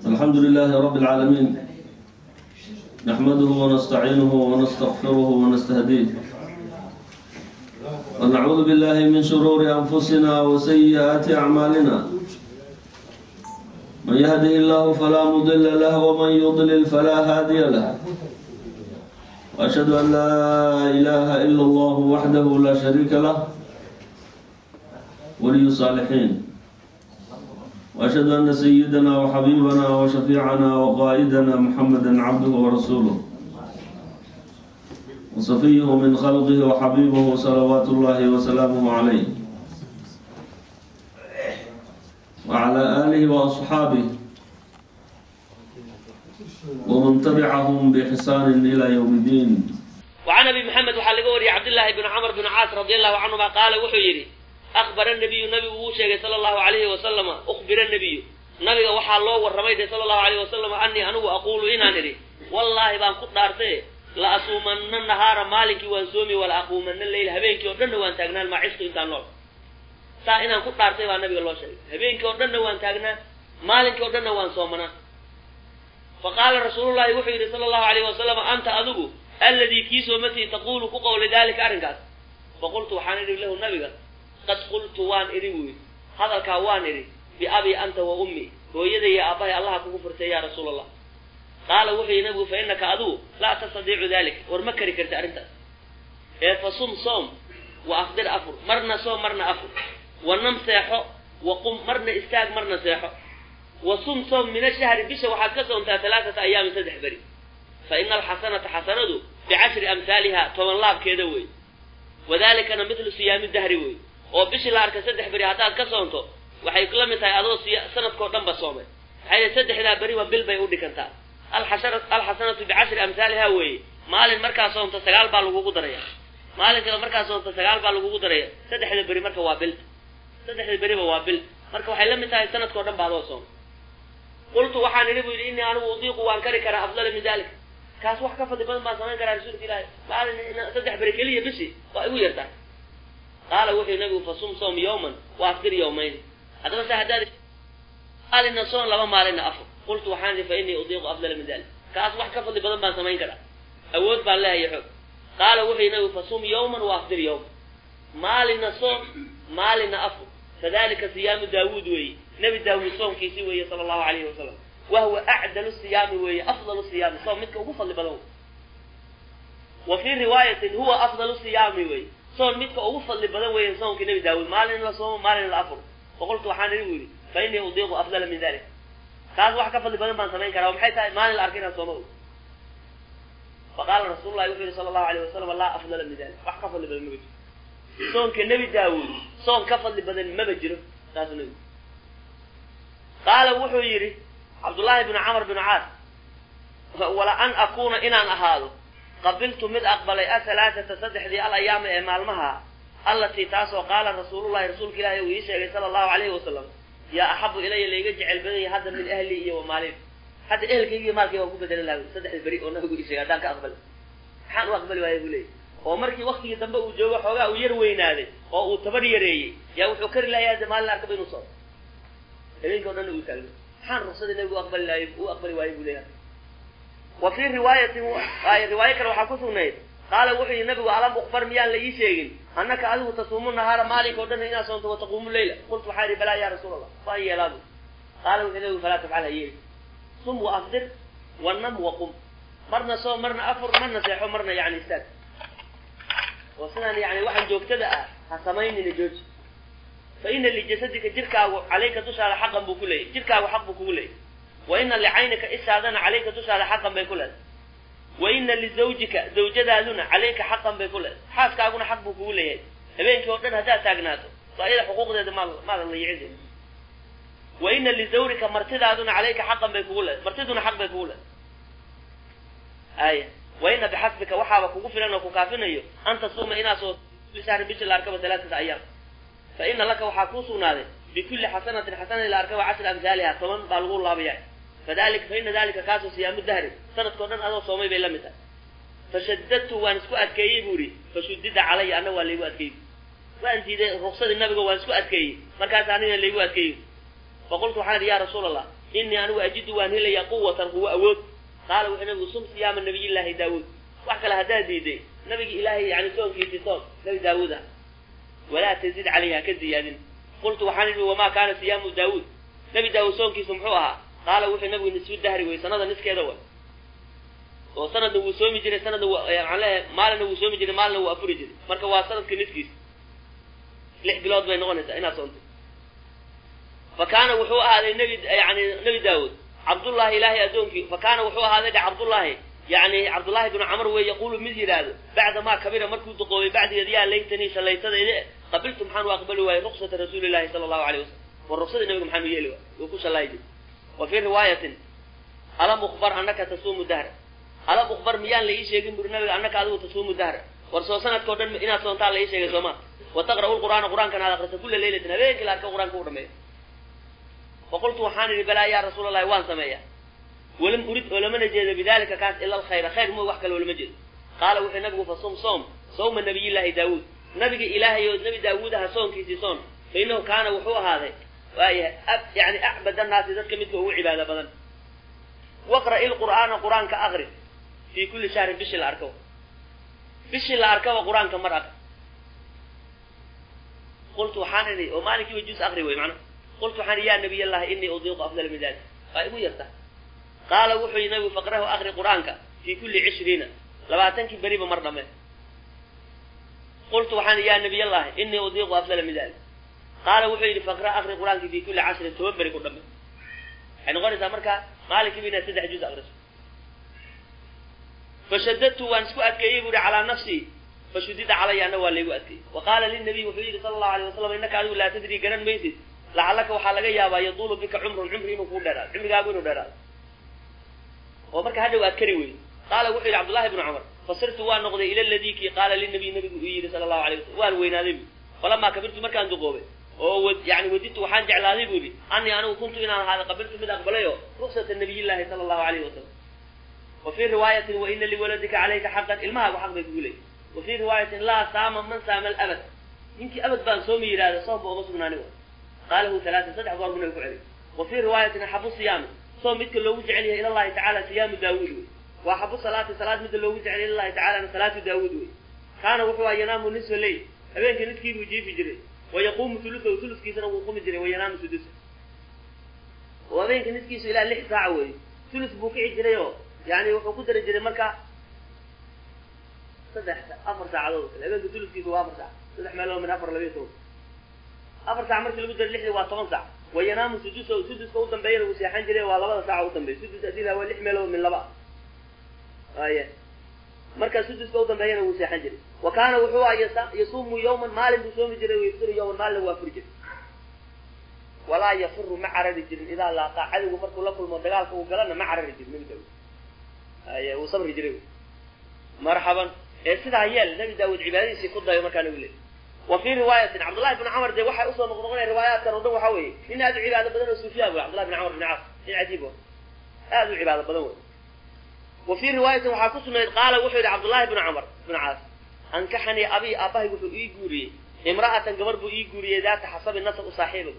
الحمد لله رب العالمين نحمده ونستعينه ونستغفره ونستهديه ونعوذ بالله من شرور أنفسنا وسيئات أعمالنا من يهده الله فلا مضل له ومن يضلل فلا هادي له وأشهد أن لا إله إلا الله وحده لا شريك له ولي الصالحين وأشهد أن سيدنا وحبيبنا وشفيعنا وقائدنا محمدا عبده ورسوله وصفيه من خلقه وحبيبه صلوات الله وسلامه عليه وعلى آله وأصحابه ومن تبعهم بإحسان إلى يوم الدين وعن ابي محمد waxaa laga wariyay cabdillaahi bn camr bn caas radi allahu canhuma qaala wuxuu yidhi akbara nabiyu nabigu wuu sheegay sala allahu alayhi wasalama ukhbira nabiyu nabiga waxaa loo warramay de sala allahu alayhi wasalam anii anigu aquulu inaan idhi wallaahi baan ku dhaartaye la asuumanna nahaara maalinkii waan soomi wala aquumanna leyl habeenkii oo dhanna waan taagnaan maa cisku intaan nool saa inaan ku dhaartay baa nabiga loo sheegay habeenkii oo dhanna waan taagnaa maalinkii oo dhanna waan soomanaa fa qaala rasuulullahi wuxuu yidhi sala allahu alayhi wasalam anta adigu alladii kii soomatii taquulu ku qowlay daalika arrinkaas faqultu waxaan idhi lahu nabiga qad qultu waan idhi buyi hadalkaa waan idhi biabii anta wa ummi hooyaday iyo aabbahay allaha kugu furtay yaa rasuul allah qaala wuxuu yihi nabigu fa innaka adigu laa tastadiicu dalik war ma kari karti arrintaas ee fa sum soom wa afdir afur marna soom marna afur wa nam seexo wa qum marna istaag marna seexo wa sum soom min ashahri bisha waxaad ka soomtaa talaatata ayaamin saddex beri fa ina alxasanata xasanadu bicashri amhaaliha toban laabkeeda wey wadaalikana midlu siyaami dahri wey oo bishii la arka saddex beri haddaad ka soonto waxay la mid tahay adoo siya sanadkao dhan ba soomay maxay yihi saddexdaa beriba bil bay u dhigantaa alxashara alxasanatu bicashri amhaaliha weeye maalin markaa soonto sagaal baa lagugu daraya maalinkaa markaa soonto sagaal baa lagugu daraya saddexda beri marka waa bil saddexda beriba waa bil marka waxay la mid tahay sanadkao dhan ba adoo soomay qultu waxaan idhi bu yidhi innii anigu udiiqu waan kari karaa afdala min dalik kaas wax ka fadli badan baan samayn karaa rasuulka ilaahi maalin saddex beri keliya bisi waa igu yartaa qaala wuxuu nabigu fasum soom yawman wa afdir yawmayn haddaba se haddaad maalina soon laba maalina afur qultu waxaan idhi fa innii udiiqu afdala min dalik kaas wax ka fadli badan baan samayn karaa awood baan leehay xoog qaala wuxuu nabigu fasum yawman wa afdir yawman maalina soom maalina afur fadalika siyaamu daawuud weeye nebi daawuud soomkiisi weeye sala allahu alayhi wasalam wahuwa acdalu siyaami weeye afdalu siyaami soom midka ugu fadli badan wey wa fii riwaayatin huwa afdalu siyaami wey soon midka ugu fadli badan weeye soomkii nebi daawuud maalin la soomo maalin la afur faqultu waxaan idhi bu yidhi fa innii udiiqu afdala min dalik kaas wax ka fadli badan baan samayn karaa maxay tahay maalin la arka inaan sooma og faqaala rasuulu llahi wuxuu yihi sala allahu alayh wasalam laa afdala min dalik wax ka fadli badan maba jiro soonka nebi daawuud soon ka fadli badan maba jiro saasuu nebigu qaala wuxuu yidhi cabdullaahi bnu camr bnu caas wala an akuuna inaan ahaado qabiltu mid aqbalay ahalaaata saddexdii al ayaama ee maalmaha allatii taasoo qaala rasuulullahi rasuulka ilaahi uu ii sheegay sala allahu alayhi wasalam yaa axabu ilaya layga jecel badanya hadda min ahli iyo wa maalin hadda ehelkaygiiyo maalkay waan ku bedelan laha saddexda beri oo nabigu ii sheegay haddaan ka aqbali maxaan u aqbali waaya buu leeyay oo markii waktigii dambe uu joogo xoogaa uu yar weynaaday oo uu tabar yareeyey yaa wuxuu kari lahayaa de maalin arkaba inuu socdo habeenkii o dhanna uu taagno maxaan ruqsadii nabigu aqbali lahay u aqbali waayey buu leeyahay wa fii riwaayatin riwaayo kale waxaa ku sugnayd qaala wuxuu yihi nabigu alam ukbar miyaan la ii sheegin annaka adigu tasuumu nahaara maalinka o dhan inaad soonto wataquumu leyla qultu waxaa idhi balaa ya rasuul allah waan yeelaabu qaala wuxuu nabigu falaa tafcal ha yeeli sum wa afdir wa nam wa qum marna soom marna afur marna seexo marna yani istaag oo sidaan yani waxaan joogtada ah ha samaynina jooji fa ina lijasadika jirkaagu calayka dushaada xaqan buu ku leeyahy jirkaagu xaq buu kugu leeyahy wa ina licaynika ishaadana calayka dushaada xaqan bay ku leedahay wa ina lizawjika zawjadaaduna calayka xaqan bay ku leedahay xaaskaaguna xaq buu kugu leeyahay habeenkii oo dhan haddaad taagnaato so ayada xuquuqdeeda maad maadan layicin wa ina lizawrika martidaaduna calayka xaqan bay kugu leedahay martiduna xaq bay kugu leedahay aya wa ina bixasbika waxaaba kugu filan oo ku kaafinayo an tasuuma inaad soo kulli shahrin bishi la arkaba talaatata ayaam fa ina laka waxaa kuu sugnaaday bikulli xasanatin xasanati la arkaba cashri amhaaliha toban baa lagu laabaya fadalika fa ina dalika kaasoo siyaamu dahri sanadkao dhan adoo soomay bay la mid tahay fashadadtu waan isku adkeeyey buu ihi fashudida calaya anna waa laygu adkeeyey waan diiday ruksadii nabiga waan isku adkeeyey markaas aniga laygu adkeeyey faqultu waxaan idhi ya rasuul allah inii anigu ajidu waan helayaa quwatan quwo awood qaala wuxuu nabigu sum siyaama nabiyillaahi daawuud wax kale haddaad diiday nabigi ilaahay yani soonkiisii soon nabi daawuud ah walaa tazid calayhi haka ziyaadin qultu waxaan idhi wamaa kaana siyaamu daawuud nabi daawuud soonkiisu muxuu ahaa qaala wuxuu nabigu nisfu dahri wey sanada niskeeda way oo sanadna wuu soomi jiray sanadna waxaan leeyahay maalina wuu soomi jiray maalina wuu afuri jiray marka waa sanadka niskiisa lix bilood bay noqonaysaa inaad soontay fa kaana wuxuu ahaaday nebi yani nebi daawuud cabdullaahi ilaahay addoonkii fa kaana wuxuu ahaaday dhe cabdullaahi yani cabdullaahi binu camar wey yaquulu mid yidhaahdo bacda maa kabira markuu duqoobay bacdigeed yaa laytanii shallaytadayde qabiltu maxaan u aqbali waayey ruksata rasuulillahi sala allahu alayh wasalam war ruksada nabiga maxaan u yeeli waay wuu ku shallaayi jiray wa fii riwaayatin alam ukbar annaka tasuumu dahra alam ukbar miyaan la ii sheegin buri nabiga annaka adigu tasuumu dahra war soo sanadkao dhan inaad soontaa la ii sheegay sooma wa taqra'u lqur'aana qur-aankana aad akrisa kulla leylatin habeenkii la arka qur-aanka u dhameeyo faqultu waxaan idhi balaa yaa rasuul allahi waan sameeyaa walam urid oo lamana jeedo bidalika kaas ila alkhayra khayr mo wax kale oo lama jeedo qaala wuxuu nabigu fasum soom sawma nabiyillaahi daawuud nabiga ilaahay oo nabi daawuud aha soonkiisii soon fa innahu kaana wuxuu ahaaday waayahay yani acbad annaasi dadka midka ugu cibaado badan waqra'i lqur'aana qur-aanka aqri fii kulli shahrin bishii la arkaba bishii la arkaba qur-aanka mar aqri qultu waxaan idhi oo maalinkiiba juz aqri wey macnaha qultu waxaan idhi yaa nabiy allahi inii udiiqu afdala min dalik waa igu yarta qaala wuxuu yidhi nabigu faqrahu aqri qur-aanka fii kulli cishriina labaatankii beriba mar dhame qultu waxaan idhi yaa nabiy allahi inii udiiqu afdala min dalik qaala wuxuu yidhi faqra aqri qur-aankii fii kulli cashrin toban beri ku dhame waxay noqonaysaa marka maalinkiiba inaad saddex juz aqriso fashadadtu waan isku adkeeyey bu ihi calaa nafsii fashudida calaya ana waa laygu adkeeyey wa qaala linabiy wuxuu yidhi sala allahu alay wasalam innaka adigu laa tadrii garan maysid lacalaka waxaa laga yaabaa yaduulu bika cumrun cumri inuu kuu dheeraado cumrigaagu inuu dheeraado oo marka hadhow aad kari weydo qaala wuxuu yidhi cabdullahi bnu cumar fasirtu waan noqday ila ladii kii qaala linabiy nabigu uu yidhi sala allahu alay wasalam waan weynaaday bu falamaa kabirtu markaan duqoobay oo yani wadidtu waxaan jeclaaday bu yidhi anii anigu kuntu inaan ahaada qabiltu mid aqbalayo ruksata nabiyillahi sala allahu alayhi wasalam wa fii riwaayatin wa ina liwaladika calayka xaqan ilmahaagu xaq bay kugu leeyiy wa fii riwaayatin laa saama man saama alabad ninkii abad baan soomi yidhahda soomba uma sugnaani wa qaalahu talaatan saddex goor buu nabi ku celiy wa fii riwaayatin axabu siyaami soom midka loogu jecel yahay ilallahi tacala siyaamu daawuud wey wa axabu salaati salaad midda loogu jecel yahay ilallahi tacalana salaatu daawuud wey kaana wuxuu aha yanaamu nisfa leyl habeenkii niskii buu jiifi jiray wa yaquumu tulusahu tuluskiisana wuu qumi jiray wa yanaamu sudusa oo habeenka niskiisu ilaa lix saaca weeye tulus buu kici jiray oo yani wuxuu ku dari jiray marka saddex afar saacadood kale habeenka tuluskiisa waa afar saac saddex meelood min afar labiyo toban afar saac markii lagu daray lixdii waa toban saac wa yanaamu sudusa suduska u dambeeyana wuu seexan jiray waa labada saaca u dambeeya sudus adila waa lix meelood min laba aya markaa suduska u dambeeyana wuu seexan jiray wa kaana wuxuu aha yasuumu yawman maalin buu soomi jiray wayftiru yawman maalina waa furi jiray walaa yafiru ma carari jirin idaa laaqaa cadowgu markuu la kulmo dagaalka uu galana ma carari jirin nabi daawud ay wuu sabri jiray marxaban ee sidaa yeel nabi daawud cibaadadiisii ku dayo markaa nagu leey wa fii riwaayatin cabdullahi bn camar dee waxay usoo noqnoqonaya riwaayaatkan oo dhan waxaa weeye nin aad u cibaado badan oo suufiyaan wey cabdullahi bin camar bin caas nin cajiib o aad u cibaado badan wey wa fii riwaayatin waxaa ku sugnayd qaala wuxuu yidhi cabdullahi bnu camar bin caas ankaxanii abii aabbahay wuxuu ii guuriyey imra'atan gabar buu ii guuriyey daata xasabi nasab u saaxiiba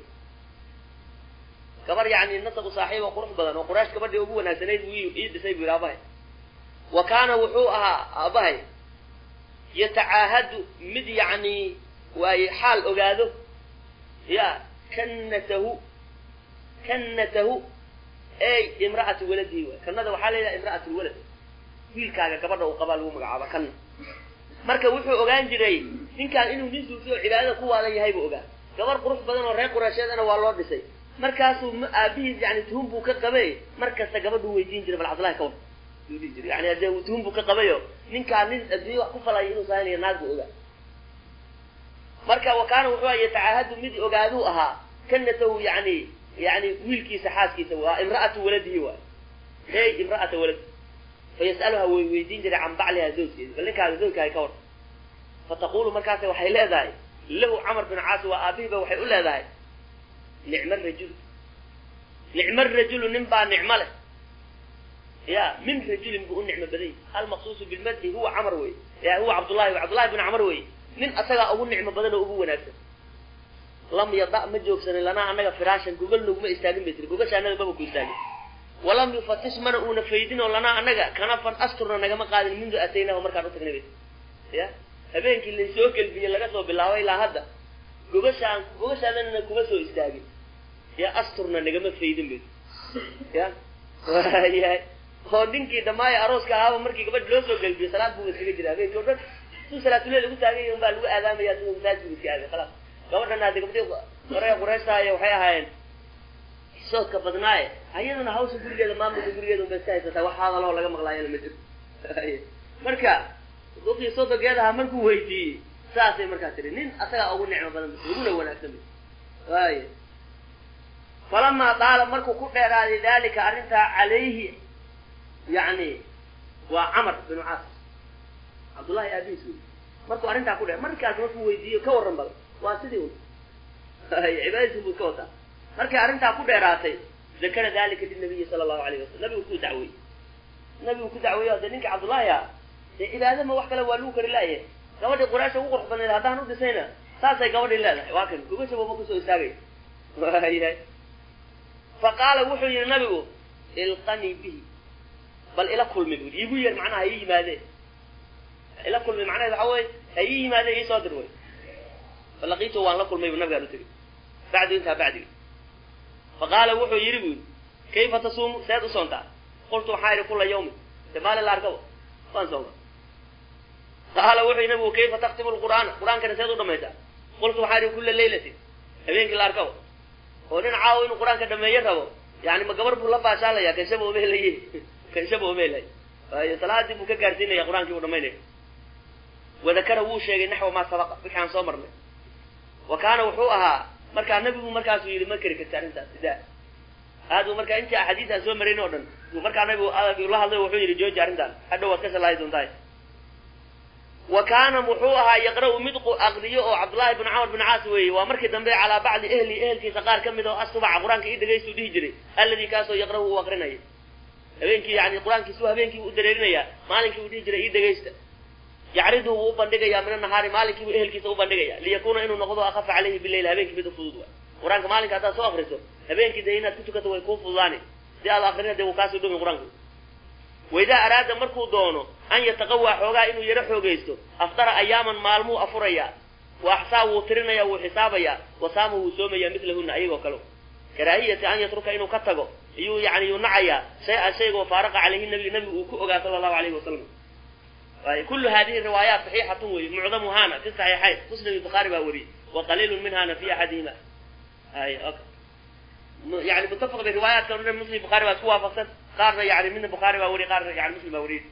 gabar yani nasab u saaxiiba qurux badan oo quraysh gabadhii ugu wanaagsanayd buu ii dhisay buu yidhi aabahay wa kaana wuxuu ahaa aabahay yatacaahadu mid yacni waaye xaal ogaado ya kannatahu kannatahu ey imra'ati waladihi waay kannada waxaa la yidhaha imra'at lwalad wiilkaaga gabadha uu qabaa lagu magacaaba kanna marka wuxuu ogaan jiray ninkaan inuu nin suufi oo cibaadada ku waadan yahay buu ogaa gabar qurux badan oo reer quraysheedana waa loo dhisay markaasuu aabihiis yani tuhum buu ka qabay mar kasta gabadhuu weydiin jiray bal cabdullahi ka war yuu dhihi jiray yani hadee tuhum buu ka qabayo ninkaan nin adduunya wax ku falaya inuu saanayo naag buu ogaa marka wa kaana wuxuu aha yatacaahadu mid ogaaduu ahaa kannatahu yani yani wiilkiisa xaaskiisa waa imra'atu waladihi waay hey imra'ata walad fa yas'aluha way weydiin jiray can bacliha zawjkeeda bal ninkaaga zawjkaaga ka war fa taqulu markaasa waxay leedahay lahu camar bin caas waa aabihiiba waxay u leedahay nicma rajulu nicma rajulu nin baa nicmo leh ya min rajulin buu u nicmo badan yahy almaqsuusu bilmadxi huwa camar wey ya huwa cabdullahi cabdullahi bin camar wey nin asagaa ugu nicmo badan oo ugu wanaagsan lam yada ma joogsanin lanaa annaga firaashan gogol naguma istaagin bay tiri gogasha annaga maba ku istaagin walam yufatish mana uuna faydin oo lanaa annaga kanafan asturna nagama qaadin mundu ataynahu markaan u tagnay bay ya habeenkii laysoo gelbiyey laga soo bilaabo ilaa hadda gogashaan gogashaadana kuma soo istaagin ya asturna nagama faydin bay ya waayahay oo ninkii dhamaayo arooska ahaaba markii gabadh loo soo gelbiyo salaad buu iskaga jira habeenkii o dhan suu salaatuleel ugu taagay un baa lagu aadaamaya sida masaajidku iska aaday khalaas gabadhana hadde gabdhii hore qurayshtaay waxay ahaayeen soodka badnaaye ayadana hawsha gurigeeda maamulka gurigeeda unbay iska haysataa wax hadaloo laga maqlaayana ma jiro marka duqii sodogeedaha markuu weydiiyey saasay markaa tiri nin asagaa ugu nicmo badan uguna wanaagsan waay falamaa daala markuu ku dheeraaday dalika arrintaa calayhi yani waa camar binu caas cabdullahi aabihiis wey markuu arrintaa ku dheer markaas markuu weydiiyo ka warran bal waa sidii un cibaadadiisi buu iska wataa markay arrintaa ku dheeraatay dakara dalika linabiyi sala allahu alayh wasalam nabigu ku dacweyey nabigu ku dacweeyo hadde ninka cabdullaahi ah dee cibaada ma wax kale waa lagu kari laayahay gabadhii quraasha ugu qurux badneed haddaan u dhisayna saasay gabadhii leedahay waa kan gogashaba ma kusoo istaagay waayahay fa qaala wuxuu yihi nabigu ilqanii bihi bal ila kulmi bu iigu yeer macnaha ha ii yimaadeen ila kulmi macnaheed waxa weye ha ii yimaadeen iisoo dir wey falaqiito waan la kulmay bu nabigaan u tegey bacdu intaa bacdigi fa qaala wuxuu yidhi bu yidhi kayfa tasuumu seed u soontaa qultu waxaa idhi kula yawmin de maalin la arkabo waan sooma qaala wuxuu yidhi nabigu kayfa taktimu lqur'aana qur-aankana seed u dhamaysaa qultu waxaa idhi kula laylatin habeenkii la arkabo oo nin caawo inuu qur-aanka dhameeyo rabo yani ma gabar buu la baashaalaya kanshaba omeelaye kanshaba omeelay waayo salaadii buu ka gaarsiinaya qur-aankii buu dhamaynaya wadakara wuu sheegay naxwa maa sabaqa wixii aan soo marnay wa kaana wuxuu ahaa markaa nabigu markaasuu yidhi ma keri karti arrintaas ida aad u markaa intii axaadiis aan soo marayn o dhan markaa nabigu la hadlay wuxuu yidhi jooji arrintaan hadhow waad ka salaayi doontahay wa kaana wuxuu ahaa yaqra-u mid aqriyo oo cabdullaahi bn camar bin caas weeye waa markii dambe calaa bacdi ehli ehelkiisa qaar ka mid oo asubaca qur-aanka ii dhegaystu dhihi jiray alladii kaasoo yaqra-u uu aqrinaya habeenkii yani qur-aankiisu habeenkii buu u dareerinayaa maalinkii uu dhihi jiray ii dhegaysta yacriduhu wuu u bandhigayaa min anahaari maalinkiibu ehelkiisa u bandhigaya liyakuuna inuu noqdo akafa caleyhi bileyl habeenkii mid u fudud waay qur-aanka maalinka haddaad soo akriso habeenkii dee inaad ku tukato way kuu fududaani si aad akrina dee wuu kaasoo dhumi qur-aanku waidaa araada markuu doono an yataqawaa xoogaa inuu yaro xoogaysto afdara ayaaman maalmuu afurayaa wa axsaa wuu tirinaya wuu xisaabayaa wasaama wuu soomayaa midlahuna ayagoo kale karaahiyati an yatruka inuu ka tago iyuu yani yuu nacayaa shay-an shaygoo faaraqa caleyhi nabi nabigu uu ku ogaa sala allahu alayhi wasalam kulu hadihi riwaayaat saxiixatun wey mucdamuhana fi saxiixayn muslim iyo bukhaari baa wariyey wa qaliilun minhana fi axadihima ay yani mutafaq bay riwaayaatkan o dhan muslim bukhari baa isku waafaqsan qaarna yani midna bukhaari baa wariy qaarna yani muslim baa wariyey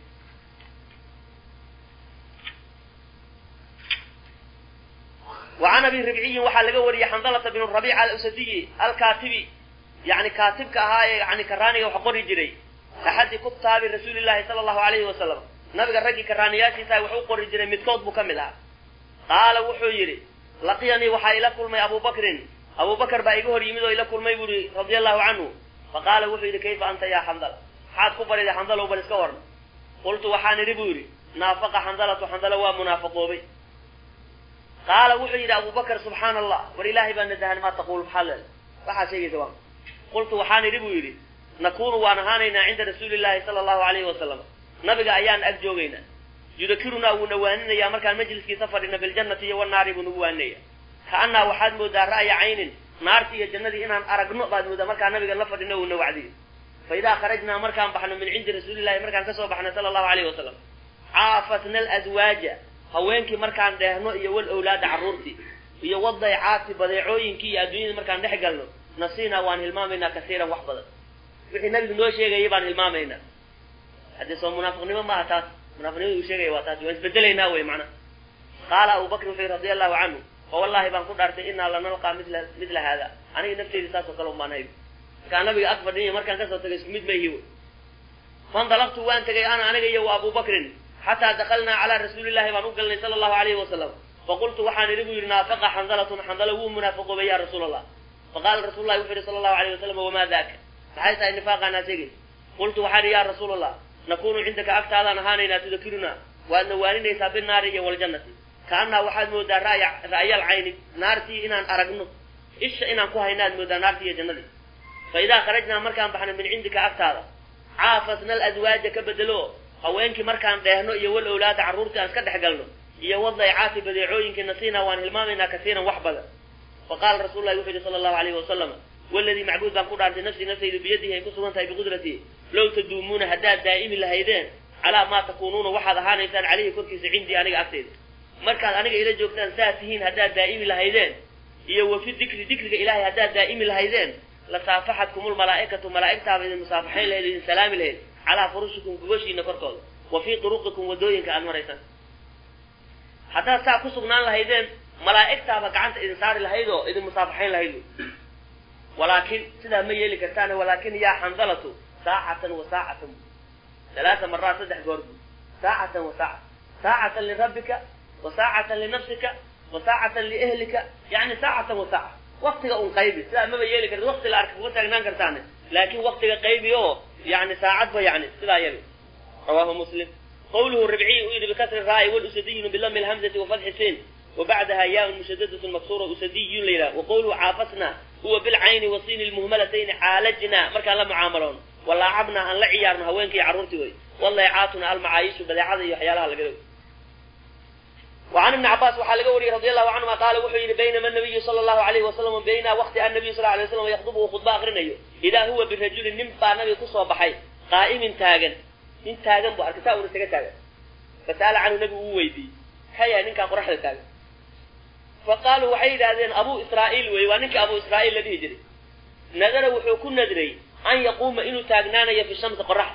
وعن أبي ربعي waxaa laga wariyey xandalة بن الربيع الأسدي الكاaتبي yani kaatibka ahaa ee yani karaaniga wax qori jiray axadi kutaabi rasuuli الlahi salى الlahu عalayhi wasalam nabiga raggii karaaniyaashiisa wax u qori jiray midkood buu ka mid ahaa qaala wuxuu yidhi laqiyanii waxaa ila kulmay abu bakrin abu bakr baa iga hor yimid oo ila kulmay bu ihi radia allahu canhu faqaala wuxuu yidhi kayfa anta ya xandala maxaad ku bariday xandalow bal iska waran qultu waxaan idhi buu yidhi naafaqa xandalatu xandalo waa munaafaqoobay qaala wuxuu yidhi abu bakr subxaana allah war ilaahay baa nadahan maa taquul maxaa le waxaa sheegaysa waa qultu waxaan idhi buu yidhi nakunu waan ahaanaynaa cinda rasuuli llahi sala allahu alayhi wasalam nabiga ayaan ag joogaynaa yudakirunaa wuuna waaninayaa markaan majliskiisa fadhina biljannati iyo wanaari buu nagu waaninaya kaanaa waxaad moodaa ra'ya caynin naartii iyo jannadii inaan aragno baad moodaa markaan nabiga la fadhino uuna wacdiyo fa idaa kharajnaa markaan baxno min cindi rasuulillahi markaan kasoo baxno sala allahu alayhi wasalam caafatna alazwaaja haweenkii markaan dheehno iyo wal owlaada carruurtii iyo wadaycaati badeecooyinkii iyo adduunyadii markaan dhex galno nasiinaa waan hilmaamaynaa kasiiran wax badan wixii nabigu noo sheegayay baan hilmaamaynaa haddii soo munaafiqnimo maaha taas munaafiqnimada uu sheegaya waa taas waan isbedelaynaa wey macnaha qaala abu bakr wuxuu yidhi radia allahu canhu oo wallahi baan ku dhaartay inaa lanalqaa mila midla haada aniga nafteydi saasoo kale un baan hayb markaan nabiga ag fadhiyo markaan kasoo tagay isku mid mayhi wey fandalaqtu waan tegay ana aniga iyo wa abu bakrin xataa dakalnaa calaa rasuulillahi baan u galnay sala allahu alayhi wasalam faqultu waxaan idhi buu yidhi naafaqa xandalatun xandalo wuu munaafiqoobay ya rasuul allah faqaala rasuul lahi wuxuu yihi sala allahu alayhi wasalam wamaa daaka maxay tahay nifaaqaanaa sheegaysa qultu waxaan idhi ya rasuul allah nakunu cindaka agtaadaan ahaanaynaa tudakirunaa waadna waaninaysaa binaari iyo waljannati kaanaa waxaad moodaa ra'yaal cayni naartii inaan aragno isha inaan ku haynaad moodaa naartii iyo jannadii fa idaa kharajnaa markaan baxno min cindika agtaada caafasna aladwaaja ka bedelo haweenkii markaan dheehno iyo wal owlaada carruurtii aan iska dhex galno iyo wadaycaati badeecooyinkii nasiinaa waan hilmaamaynaa kasiiran wax badan fa qaala rasul lahi wuxuu yihi sala allahu alayhi wasalama waladii macbuud baan ku dhaartay nafsii naftaydu biyadihi ay ku sugan tahay biqudratii low taduumuuna haddaad daa'imi lahaydeen calaa maa takuunuuna waxaad ahaanaysaan calayhi korkiisa cindii aniga agtayda markaad aniga ila joogtaan saa tihiin haddaad daa'imi lahaydeen iyo wa fi dikri dikriga ilaahay haddaad daa'imi lahaydeen lasaafaxatkum lmalaa'ikatu malaa'igtaaba idin musaafaxayn lahayd idin salaami lahayd calaa furushikum gogoshiina korkooda wa fii turuqikum wadooyinka aad maraysaan haddaad saa ku sugnaan lahaydeen malaa'igtaaba gacanta idin saari lahayd oo idin musaafaxayn lahayd walaakin sidaa ma yeeli kartaan walaakin yaa xandalatu saacatan wa saacatan ثلاث مرات صدح قرب ساعة وساعة ساعة لربك وساعة لنفسك وساعة لأهلك يعني ساعة وساعة وقتك أن قيبي لا ما بيجي لك وقت الأرك وقت نان كرتانة لكن وقتك قيبي أو يعني ساعة يعني لا يلي رواه مسلم قوله الربعي أريد بكسر الراء والأسدي بلم الهمزة وفتح السين وبعدها ياء مشددة مكسورة أسدي ليلى وقوله عافسنا هو بالعين والصين المهملتين عالجنا مركا لا معاملون walaacabna aan la ciyaarno haweenkii carruurtii wey walaycaatuna almacaayishu badeecada iyo waxyaalaha laga dhow وعن ابن عباس waxaa laga wariyey رضي الله عنهma qaala wuxuu yihi baynama النabiyu salى الlahu عalayه wasalam bayna waqti annabiyu sal lay slam yakdubu uu khudba akrinayo idaa huwa birajulin nin baa nabiga kusoo baxay qaa'imin taagan nin taagan bu arkay saa una isaga taagan fasa'ala canhu nabigu uu weydiiyey maxaa yahay ninkaan qoraxda taagan faqaaluu waxay yidhaahdeen abu israa'iil wey waa ninkii abu israa'iil la dhihi jiray nadara wuxuu ku nadray an yaquuma inuu taagnaanayo fi shamsi qoraxda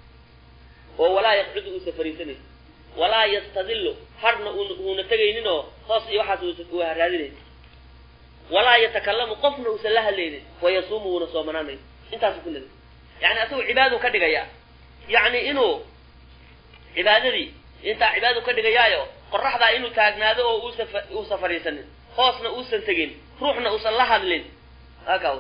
oo walaa yaqcudu uusa fariisanaysa walaa yastadillu harna uuna tegaynin oo hoos iyo waxaas uusa haraadinaysa walaa yatakalamu qofna uusan la hadlaynin wayasuumu uuna soomanaanayo intaasu ku nadray yani asagu cibaaduu ka dhigayaa yacni inuu cibaadadii intaa cibaaduu ka dhigayaayo qoraxdaa inuu taagnaado oo uusa uusan fadhiisanin hoosna uusan tegin ruuxna uusan la hadlin haka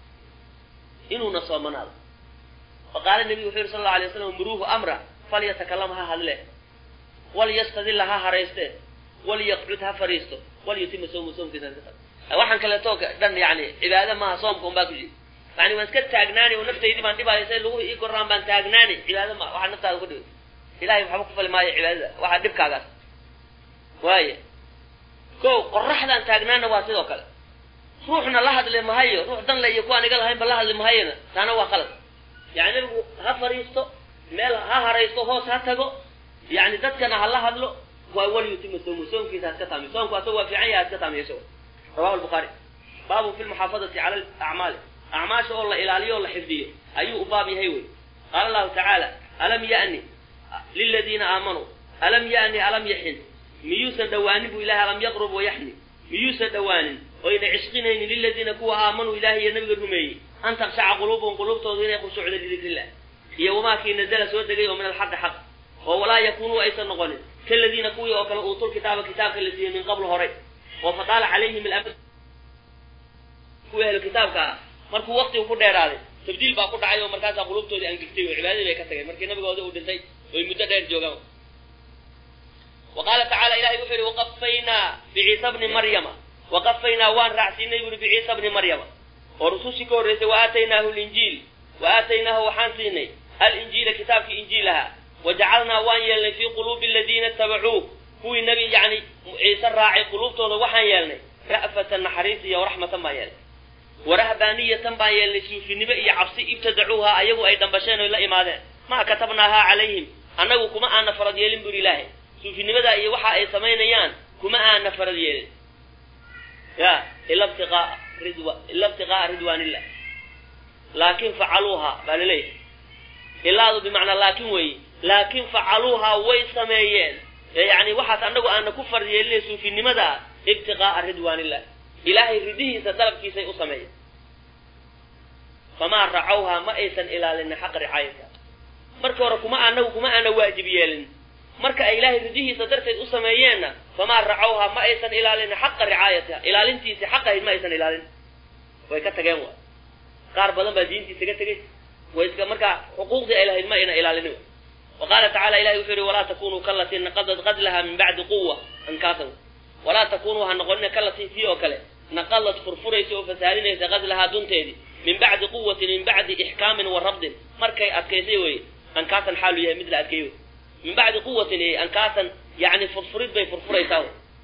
inuuna soomanaado faqaala nebigu wuxuu yidhi sal alla alay waslam muruuhu amra falyatakalam ha hadle walyastadilla ha harayste walyaqcud ha fadhiisto walyutima soomu soomkiisa iska tago waxaan kaleeto dhan yani cibaado maaha soomka un baa ku jiri yani waan iska taagnaani oo naftaydii baan dhibaayo say lagu ii koraan baan taagnaani cibaado ma waxaa naftaada ku dhibay ilahay waxba ku fali maayo cibaadada waxaa dhibkaagaas waaya ko qoraxdaan taagnaana waa sidoo kale ruuxna la hadli mahayo ruux dan le iyo kuwaan iga lahaynba la hadli mahayona taana waa qalad yani nabigu ha fariisto meel ha haraysto hoos ha tago yani dadkana ha la hadlo waa walyutima soomu soomkiisa ha iska taamiyo soomku asaga waa fiican yahay ha iska taamiyo isago rawahu lbukhaari baabun fi lmuxaafadati cala acmaali acmaasha oo la ilaaliyo oo la xifdiyo ayuu u baab yahay wey qaala allahu tacaala alam ya'ni liladiina aamanuu alam ya'ni alam yaxin miyuusan dhawaanin bu ilahay alam yaqrub wayaxni miyuusan dhawaanin oyna cishqinaynin liladiina kuwa aamanuu ilahay iyo nabiga rumeeyey an takshaca quluubuhum quluubtooda inay khushuucdo lidikrillah iyo wamaakii nazala soo degay oo min alxaqi xaq oo walaa yakunuu aysan noqonin kaladiina kuwii oo kale uutul kitaaba kitaabka la siiyey min qabl horay oo fataala calayhim alamad kuwii ahlu kitaabka ah markuu waktigu ku dheeraaday tabdiil baa ku dhacay oo markaasaa quluubtoodii angegtay oo cibaadadii bay ka tageen markii nabigooda uu dhintay oy muddo dheer joogaan wa qaala tacaala ilahay wuxuu yihi waqafaynaa biciisa bni maryama waqafaynaa waan raacsiinay buri biciisa bni maryama oo rusushii ka horreysay wa aataynaahu linjiil wa aataynaahu waxaan siinay alinjiila kitaabkii injiilaha wajacalnaa waan yeelnay fii quluubi aladiina itabacuu kuwii nebi yani ciise raacay quluubtooda waxaan yeelnay ra'fatan naxariis iyo raxmatan baan yeelnay warahbaaniyatan baan yeelnay suufinimo iyo cabsi ibtadacuuha ayagu ay dhambasheen oy la imaadeen maa katabnaahaa calayhim annagu kuma aana farad yeelin buri ilaahay suufinimadaa iyo waxa ay samaynayaan kuma aana farad yeelin ya ila btiqaa ridwa ila ibtiqaa'a ridwaanillah laakin facaluuha baa laleeyahay ilaadu bimacnaa laakin weeye laakin facaluuha way sameeyeen yani waxaas annagu aana ku farad yeelinay suufinimada ibtiqaa'a ridwaanillah ilaahay ridihiisa dalabkiisay u sameeyeen famaa racawhaa ma aysan ilaalinin xaqa ricaayata marka hore kuma anagu kuma aana waajib yeelin marka ay ilaahay ridihiisa darteed u sameeyeenna famaa racawhaa ma aysan ilaalinin xaqa ricaayatiha ilaalintiisi xaqahayd ma aysan ilaalin way ka tageen wa qaar badan baa diintiisa ka tegey way iska markaa xuquuqdii ay lahayd ma ayna ilaalinin wa qaala tacala ilahi wuxuu yihi walaa takunuu kalatii naqadad qadlaha min bacdi quwa ankaasan walaa takunuu ha noqonina kalatii tii oo kale naqalad furfuraysa oo fasaalinaysa qadlahaa dunteedii min bacdi quwatin min bacdi ixkaamin wa rabdin markay adkaysay weye ankaasan xaalu yahay mid la adkeeyo min bacdi quwatin e ankaasan yani furfurid bay furfuraysaa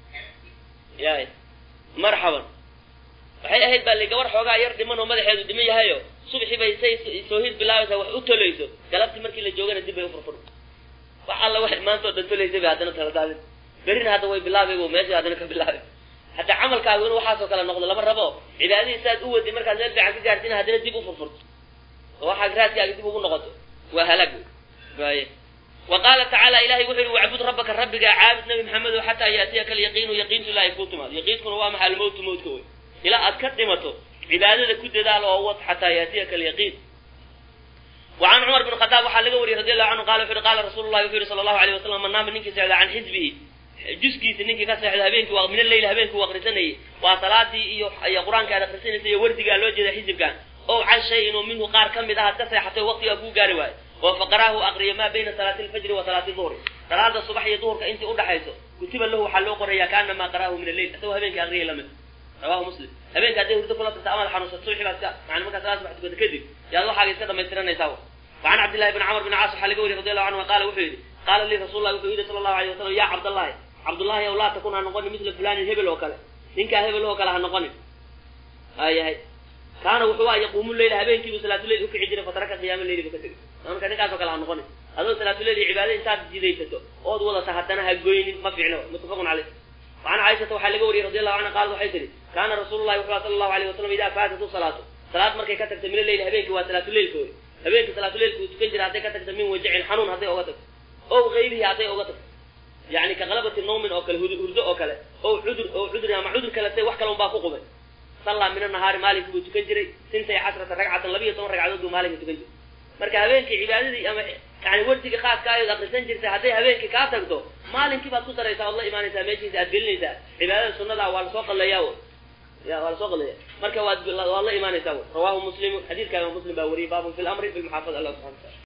yahay marxaban waxay ahayd baa li gabar xoogaa yar dhiman oo madaxeedu dhiman yahayo subxii bay say soo hid bilaabaysaa wax u tolayso galabtii markii la joogana dib bay ufurfur wax alla waxay maanta oo dhan tolaysay bay haddana taladaadin berrina hadda way bilaabay bu meesha haddana ka bilaabay hataa camalkaagu inu waxaasoo kale noqdo lama rabo cibaadadii saad u wadi markaad meel fiican ka gaarsiina haddana dib ufurfurto oo waxaa raadkaaga dib ugu noqoto waa halaag waaye wa qaala tacaala ilahay wuxu yihi wacbud rabbaka rabbigaa caabud nabi maxamedo xataa yaatiyaka alyaqiinu yaqiintu ilaahay kuu timaado yaqiinkuna waa maxaa almowtu mowtka wey ilaa aad ka dhimato cibaadada ku dadaal oo wad xataa yaatiyaka alyaqiin وعن عمر بن الخطاب waxaa laga wariyay رضي الله عنه قال وxu قال رsuل الlahi وxu yihi صلى الله عليه وسلم man naama ninkii seexda can xizbihi juskiisa ninkii ka seexda habeenkii waa min aleyl habeenkii u akrisanayay waa salaadii iyo iyo qur-aanka aad akrisanaysa iyo wardigaa loo jeeda xizibkan o can shayin oo minhu qaar ka mid ah ad ka seexatay waqtigaa kuu gaari waayo oo faqaraahu aqriya maa bayna salaati alfajri wa salaati duhri salaada subax iyo duhurka intii udhaxayso kutiba lahu waxaa loo qoraya kaanamaa qaraahu min alleyl isagoo habeenkii aqriyay lamid rawahu muslim habeenka hadday hurdo kula tagta amaad xanuunsato subaxi baad ka yani markaa salaad subax tukata kadib yaad waxaaga iska dhamaystiranaysaa وعن عبد الله بن عمر بن عاص waxaa laga wariy رضي الله عنه قال wuxuu yihi qaala lii rasul lah wuxuu yihi sala الlahu عليه wasalam ya cabdالlahi cabdullahi ow laa takun ha noqonin misla fulanin hebel oo kale ninkaa hebel oo kale ha noqonin ayahay kaana wuxuu ah yaquumu leyla habeenkiibu salaatuleyl ukici jiray fataraka qiyaama leyli bu ka tegay marka ninkaasoo kale ha noqonin adoo salaatuleyl iyo cibaada intaad jidaysato ood wadata haddana ha goynin ma fiicno mutafaqun caleyh وعن caaishata waxaa laga wariyey radi allahu canha qaalat waxay tihi kaana rasuulu llahi wuxuu sala allahu alayh wasalam idaa faatatu salaatu salaad markay ka tagta min aleyli habeenkii waa salaatuleylka wey habeenkii salaatuleylka uu tukan jira hadday ka tagta min wajacin xanuun hadday oga tagto ow gayrihi hadday oga tagto yani ka qalabati nawmin oo kale hurdo oo kale ow cudur oo cudur ama cudur kale say wax kale un baa ku qubay sallaa min anahaari maalinkii buu tukan jiray sintay casrata ragcatan labiyo toban ragcadood buu maalinka tukan jiray marka habeenkii cibaadadii ama yani wardigii khaaska ayood akrisan jirtay hadday habeenkii kaa tagto maalinkii baad ku daraysaa ood la imaanaysaa meeshiisa aad gelinaysaa cibaadada sunada waa lasoo qaleeyaa ya waa lasoo qaleeya marka waad waad la imaanaysaa rawahu muslimu xadiidka imam muslim baa wariyay baabun fi lamri bilmuxaafada allah subxana wataala